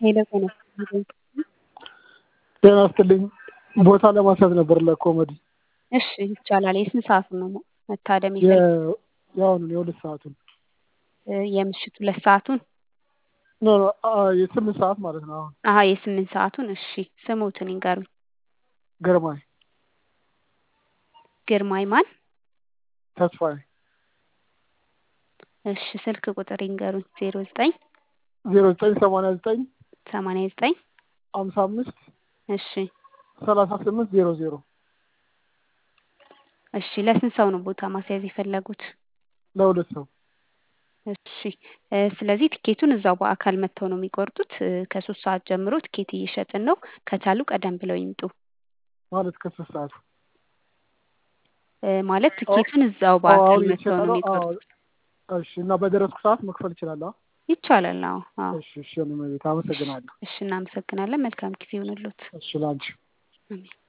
ሄሎ ጤና ይስጥልኝ። ጤና ይስጥልኝ። ቦታ ለማስያዝ ነበር ለኮሜዲ እሺ ይቻላል። የስንት ሰዓቱን ነው መታደም የፈለጉት? የአሁኑን የሁለት ሰዓቱን እ የምሽቱ ሁለት ሰዓቱን? ኖ ኖ አ የስምንት ሰዓት ማለት ነው። አሁን አሀ የስምንት ሰዓቱን እሺ ስሙትን ይንገሩኝ። ግርማይ ግርማይ ማን? ተስፋዬ እሺ ስልክ ቁጥር ይንገሩኝ። ዜሮ ዘጠኝ ዜሮ ዘጠኝ ሰማንያ ዘጠኝ ሰማንያ ዘጠኝ ሀምሳ አምስት እሺ ሰላሳ ስምንት ዜሮ ዜሮ እሺ ለስንት ሰው ነው ቦታ ማስያዝ የፈለጉት? ለሁለት ሰው እሺ እ ስለዚህ ትኬቱን እዛው በአካል መጥተው ነው የሚቆርጡት። እ ከሶስት ሰዓት ጀምሮ ትኬት እየሸጥን ነው። ከቻሉ ቀደም ብለው ይምጡ። ማለት ከሶስት ሰዓት እ ማለት ትኬቱን እዛው በአካል አሁን መጥተው ነው የተሸጠ ነው። የሚቆርጡት። እሺ እና በደረስኩ ሰዓት መክፈል እችላለሁ? ይቻላል። አዎ አዎ። እሺ እሺ እኔ መቤት አመሰግናለሁ። እሺ እናመሰግናለን። መልካም ጊዜ ይሁንልዎት። እሺ ላንቺ አሜን።